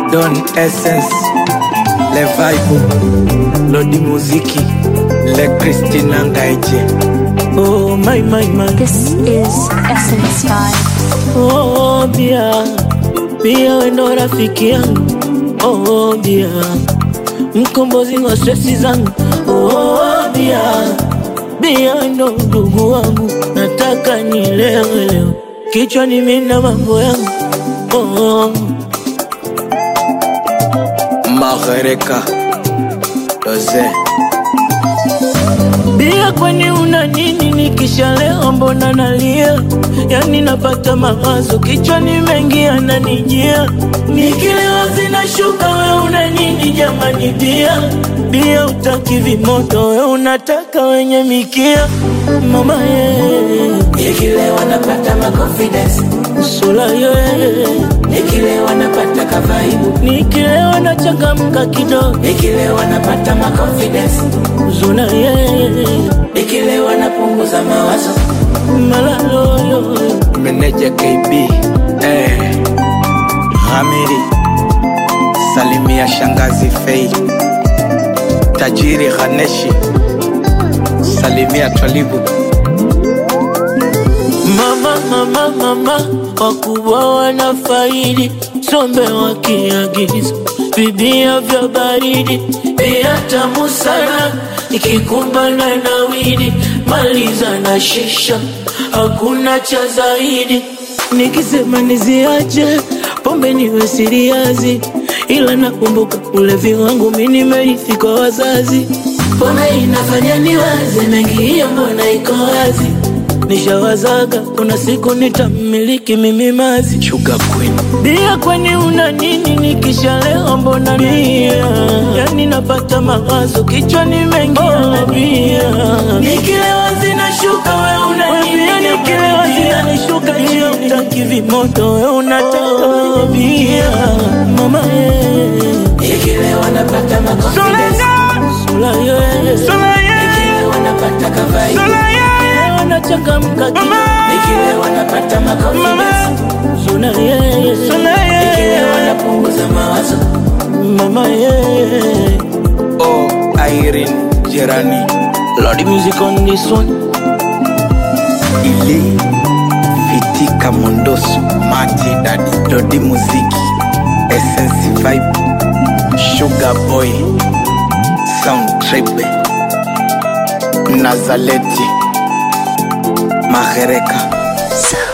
Don Essence, Le Vibe, Lodi Muziki, Le Christina Ngaiche. Oh my my my. This is Essence Vibe. Oh, bia bia, wendo rafiki yangu oh, bia mkombozi wa stresi zangu oh, bia bia, wendo ndugu wangu, nataka nilewe leo, kichwani mina mambo yangu oh, Magereka, Doze, bia, kwani una nini? Nikishalewa mbona nalia? Yani napata mawazo kichwani mengi yananijia, nikilewa zinashuka. We una nini jamani? Bia bia, utaki vimoto, we unataka wenye mikia. Mama ye, Nikilewa napata maconfidence, sula ye, nikilewa napata kavaibu, nikilewa nachangamka kidogo, nikilewa napata maconfidence, zuna ye, nikilewa napunguza mawazo. malalo yo, Meneja KB, eh, Hamiri, Salimia Shangazi Fei, Tajiri Ghaneshi, Salimia Twalibu. Mama, mama, mama, wakubwa wanafaidi, sombe wakiagiza vibia vya baridi, bia tamu sana ikikumbana na widi, maliza na shisha, hakuna cha zaidi. Nikisema niziache pombe niwe siriazi, ila nakumbuka ulevi wangu mi nimerithi kwa wazazi. Mbona inafanya niwaze mengi, hiyo mbona iko wazi Nishawazaga kuna siku nitamiliki mimi mazi Sugar Queen, bia, kwani una nini? Nikishalewa mbona bia, yani napata mawazo kichwani mengi yana bia, nikilewa zinashuka, we una nini? Nikilewa zinanishuka chini, utaki vimoto, we unataka wenye bia, mama ye Nikilewa napata maconfidence, sula ye nikilewa napata kavaibu, Nikilewa nachangamka kidogo, nikilewa napata maconfidence, sula ye nikilewa napunguza mawazo. mama ye oh, Irene Jerani, Lord music on this one. Ili, Fitika Mondoso, Mati Dadi, Lodi Muziki, Essence Vibe, Sugar Boy, Sound Trip, Nazaleti, Magereka.